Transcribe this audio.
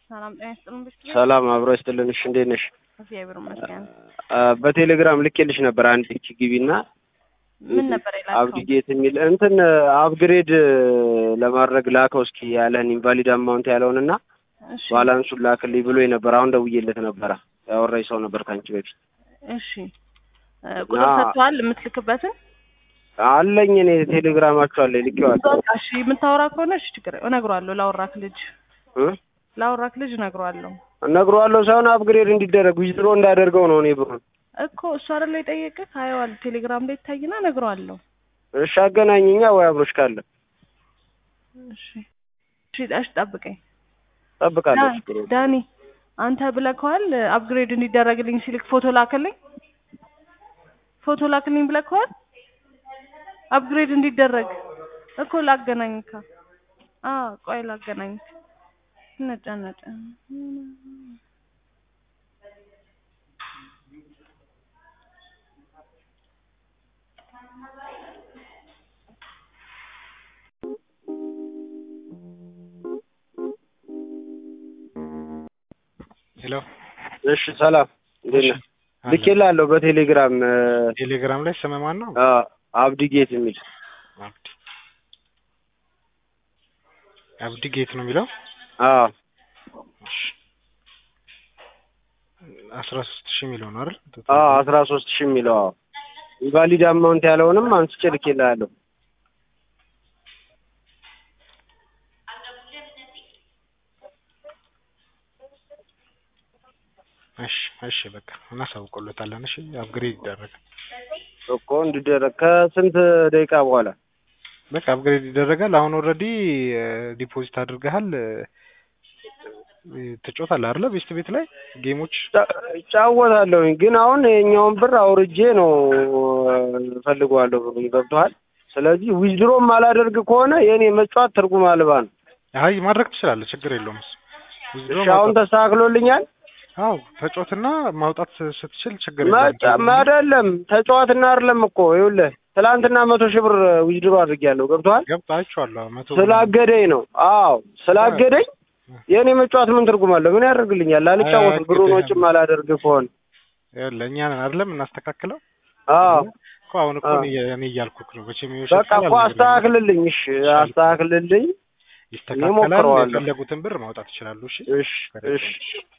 ሰላም ጤና ይስጥልን። ብስት ሰላም አብሮ ይስጥልን። እሺ እንዴት ነሽ? እግዚአብሔር ይመስገን። በቴሌግራም ልኬልሽ ነበር አንድ እቺ ግቢና ምን ነበር የላከው? አብዲጌት የሚል እንትን አፕግሬድ ለማድረግ ላከው እስኪ ያለህን ኢንቫሊድ አማውንት ያለውን እና እሺ ባላንሱን ላክልኝ ብሎ ነበር። አሁን ደውዬለት ነበረ ያወራኝ ሰው ነበር ከአንቺ በፊት እሺ እ ቁጥር ና- ሰጥተዋል የምትልክበትን? አለኝ እኔ ቴሌግራማችሁ አለ ልኬዋለሁ በቃ እሺ የምታወራ ከሆነ እሺ ችግር እነግረዋለሁ። ላወራክ ልጅ እ ላወራክ ልጅ እነግረዋለሁ እነግረዋለሁ ሳይሆን አፕግሬድ እንዲደረግ ዊዝድሮ እንዳደርገው ነው እኔ ብሩን። እኮ እሱ አይደለ የጠየቅህ? አየዋል ቴሌግራም ላይ ይታይና እነግረዋለሁ። እሺ አገናኝኛ ወይ አብሮሽ ካለ እሺ እሺ እሺ ጠብቀኝ። ጠብቃለሁ። ዳ- ችግር የለም። ዳኒ አንተ ብለከዋል አፕግሬድ እንዲደረግልኝ ሲልክ ፎቶ ላክልኝ ፎቶ ላክልኝ ብለከዋል አፕግሬድ እንዲደረግ እኮ ላገናኝካ አ ቆይ ላገናኝክ ነጨነጨ ሄሎ እሺ ሰላም እንዴት ነህ? አለ። ልኬልሃለሁ በቴሌግራም እ፣ ቴሌግራም ላይ ስም ማን ነው? አ፣ አብዲጌት የሚል አብዲ አብዲ ጌት ነው የሚለው። አዎ እሺ አስራ ሶስት ሺህ የሚለው ነው አይደል? አዎ አስራ ሶስት ሺህ የሚለው አዎ ኢንቫሊድ አማውንት ያለውንም አንስቼ ልኬልሃለሁ። እሺ እሺ በቃ እናሳውቀሎታለን። እሺ አፕግሬድ ይደረጋል። እኮ እንዲደረግ ከስንት ደቂቃ በኋላ በቃ አፕግሬድ ይደረጋል። አሁን ኦልሬዲ ዲፖዚት አድርገሃል። እ፣ ትጮታለህ አይደለ? ቤስት ቤት ላይ ጌሞች ጫ- እጫወታለሁኝ ግን አሁን የኛውን ብር አውርጄ ነው ፈልገዋለሁ ብሩን ገብቶሃል። ስለዚህ ዊዝድሮም አላደርግ ከሆነ የእኔ መጫወት ትርጉም አልባ ነው። አይ ማድረግ ትችላለህ፣ ችግር የለውም። እሱ withdraw እሺ አሁን ማውጣት- ተስተካክሎልኛል። አዎ ተጫወትና ማውጣት ስትችል ችግር መጫ የለውም። አይደለም ተጫዋትና አይደለም እኮ ይኸውልህ ትላንትና መቶ ሺህ ብር ዊዝድሮ አድርጌያለሁ ገብቶሃል። ገብቶ አይቼዋለሁ። መቶ ስላገደኝ ነው። አዎ ስላገደኝ የእኔ መጫወት ምን ትርጉም አለው? ምን ያደርግልኛል? አልጫወትም አይ፣ ብሩን ግድ ወጪም አላደርግ ከሆነ ለእኛ ነን አይደለም እናስተካክለው አዎ እኮ አሁን እኮ አዎ። እኔ እኔ እያልኩህ ነው። መቼም በቃ ይሻላል እኮ አስተካክልልኝ። እሺ አስተካክልልኝ። ይስተካከላል። እሞክረዋለሁ። የፈለጉትን ብር ማውጣት ይችላሉ። እሺ እሺ እሺ